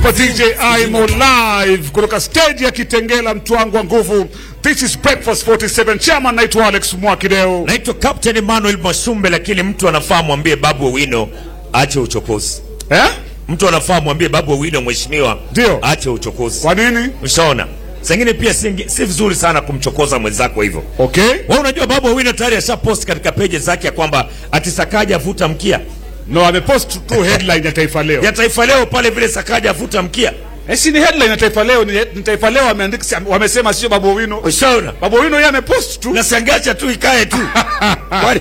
Super DJ Imo live kutoka stage ya Kitengela, mtu wangu wa nguvu. This is Breakfast 47. Chairman naitwa Alex Mwakideo. Naitwa Captain Emmanuel Mwasumbe, lakini mtu anafaa mwambie Babu Owino aache uchokozi. Eh? Mtu anafaa mwambie Babu Owino, mheshimiwa, Ndio. aache uchokozi. Kwa nini? Ushaona, sengine pia si, si vizuri sana kumchokoza mwenzako hivyo. Okay. Wewe unajua Babu Owino tayari asha post katika page zake ya kwamba ati Sakaja avuta mkia No, amepost tu headline ya Taifa Leo. ya Taifa Leo pale vile Sakaja avuta mkia. Eh, si ni headline ya Taifa Leo, ni, ni Taifa Leo wameandika si- wamesema sio Babu Owino. Ushaona, Babu Owino yeye amepost tu. na sangacha tu ikae tu Kwani-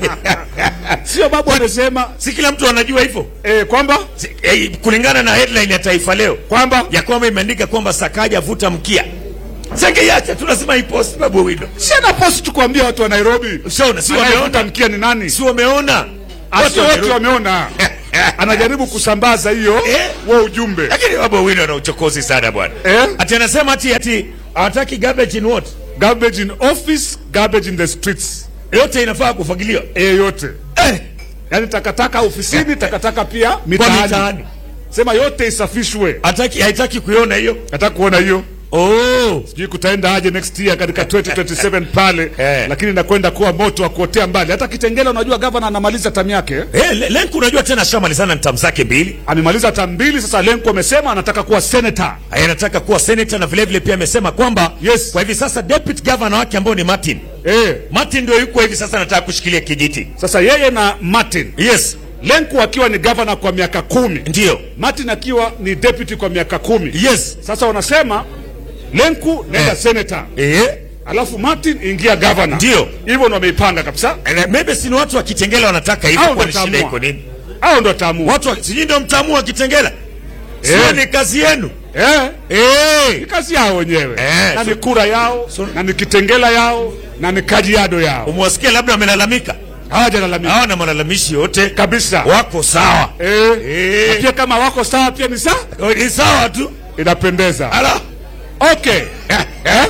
Sio Babu amesema si kila mtu anajua hivyo eh, kwamba Si- eh, kulingana na headline ya Taifa Leo kwamba ya kwamba imeandika kwamba Sakaja avuta mkia. Sangeiacha tu lazima ipost Babu Owino. si ana post tu kuambia watu wa Nairobi. Ushaona, si Anayevuta wameona, mkia ni nani? si wameona Watu Watu wote wameru- wameona. Anajaribu kusambaza hiyo Eh? wa ujumbe. lakini Babu Owino ana uchokozi sana bwana. Eh? Ati anasema ati ati hawataki garbage in what? Garbage in office, garbage in the streets. Yote inafaa kufagiliwa. Eh, yote. Eh, Yaani takataka ofisini, takataka pia kwa mitaani. mitaani. Sema yote isafishwe. Hataki haitaki kuiona hiyo. Nataka kuona hiyo. Oh. Sijui kutaenda aje next year katika 2027 pale Eh. lakini inakwenda kuwa moto wa kuotea mbali. Hata Kitengela, unajua gavana anamaliza tamu yake, Eh, Le- Lenku unajua tena shamalizana na tamu zake mbili. amemaliza tamu mbili sasa. Lenko amesema anataka kuwa senator. Anataka kuwa senator na vile vile pia amesema kwamba Yes. kwa hivi sasa deputy governor wake ambao ni Martin. Eh, Martin ndio yuko hivi sasa anataka kushikilia kijiti. sasa yeye na Martin Yes, Lenko akiwa ni gavana kwa miaka kumi, ndio. Martin akiwa ni deputy kwa miaka kumi. Yes. Sasa wanasema Lenku nenda Eh. senator, Eh. alafu Martin ingia gavana. Ndio. hivyo ndo wameipanga kabisa. Eh, Maybe si ni watu wa Kitengela wanataka hivyo Hao kwa ndo shida taamua. iko nini? Hao ndo taamua. Watu wa- sijui ndio mtaamua Kitengela. Sio Eh. ni kazi yenu. Eh, ni Eh. kazi yao wenyewe Eh, na so- ni kura yao so- na ni Kitengela yao na ni Kajiado yao. Umewasikia labda wamelalamika. Hawajalalamika Hawana malalamishi yote. kabisa. Wako sawa. Eh, Eh. na pia kama wako sawa pia ni sawa, Ni sawa tu. inapendeza. Ala. Okay. Eh?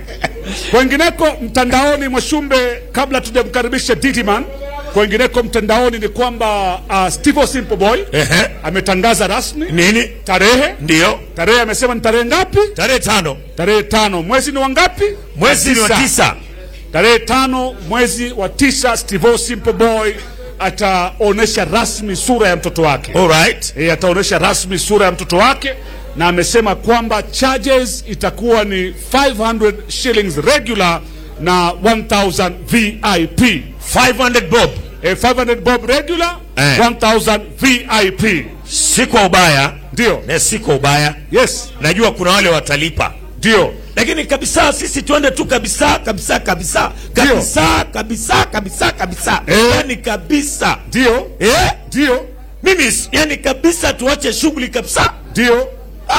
Kwengineko mtandaoni, Mwashumbe, kabla tujamkaribisha Didiman, kwengineko mtandaoni ni kwamba uh, Steve Simple Boy Ehe. ametangaza rasmi Nini? tarehe. Ndio. Tarehe amesema ni tarehe ngapi? Tarehe tano. Tarehe tano. Mwezi ni wangapi? Mwezi ni wa Tisa. tisa. Tarehe tano mwezi wa tisa, Steve Simple Boy ataonesha rasmi sura ya mtoto wake. All right. E, ataonesha rasmi sura ya mtoto wake na amesema kwamba charges itakuwa ni 500 shillings regular na 1000 VIP. 500 bob. E, 500 bob regular, Eh. 1000 VIP. Si kwa ubaya. Ndio. Na si kwa ubaya. Yes, Najua kuna wale watalipa. ndio. Lakini kabisa sisi twende tu kabisa kabisa kabisa kabisa kabisa kabisa kabisa. Eh. Yaani kabisa. Ndio. Eh? Ndio. Mimi s- yani kabisa tuache shughuli kabisa. Ndio.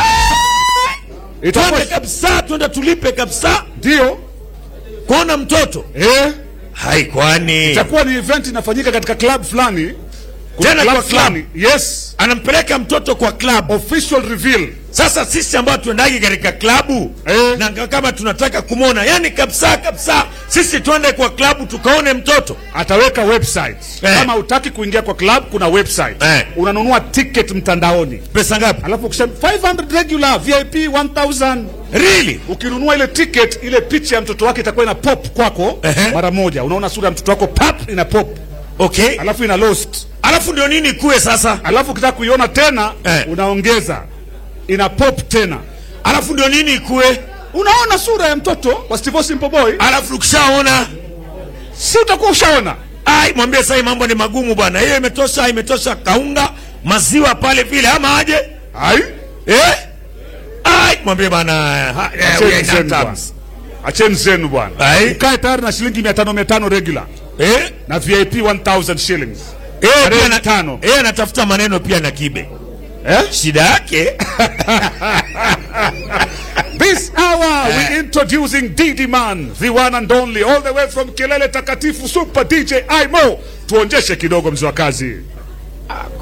Twende Itakuwa kabisa, twende tulipe kabisa. ndio. Kuona mtoto. Eh, Hai kwani. itakuwa ni event inafanyika katika club fulani. Kuna Tena club kwa club. fulani. Yes. Anampeleka mtoto kwa club. Official reveal. Sasa sisi ambao tuendagi katika klabu Eh. na nga- kama tunataka kumwona, yani kabisa kabisa, sisi twende kwa klabu tukaone mtoto. ataweka website Eh. kama utaki kuingia kwa club kuna website Eh. unanunua ticket mtandaoni Pesa ngapi? alafu ukisema 500 regular vip 1000 Really? ukinunua ile ticket ile picha ya mtoto wake itakuwa ina pop kwako Ehe. mara moja unaona sura ya mtoto wako pap ina pop Okay. alafu ina lost Alafu ndio nini kuwe sasa? alafu ukitaka kuiona tena Eh. unaongeza ina pop tena Alafu ndio nini kuwe? unaona sura ya mtoto wa Steve Simple Boy Alafu ukishaona si utakuwa ushaona ai, mwambie sasa hii mambo ni magumu bwana. Hiyo imetosha, imetosha kaunga, maziwa pale vile ama aje? ai Eh? Ai, mwambie bwana. ha- eh, we acheni are zenu in bwana terms. acheni zenu bwana Ai. mkae tayari na shilingi 500 500 regular Eh? na VIP 1000 shillings. Eh, Tarehe pia na- tano. Eh, anatafuta maneno pia na kibe. Eh? Shida yake This hour we introducing Didi Man, the one and only, all the way from Kelele Takatifu, Super DJ Imo. Tuonjeshe kidogo mzee wa kazi.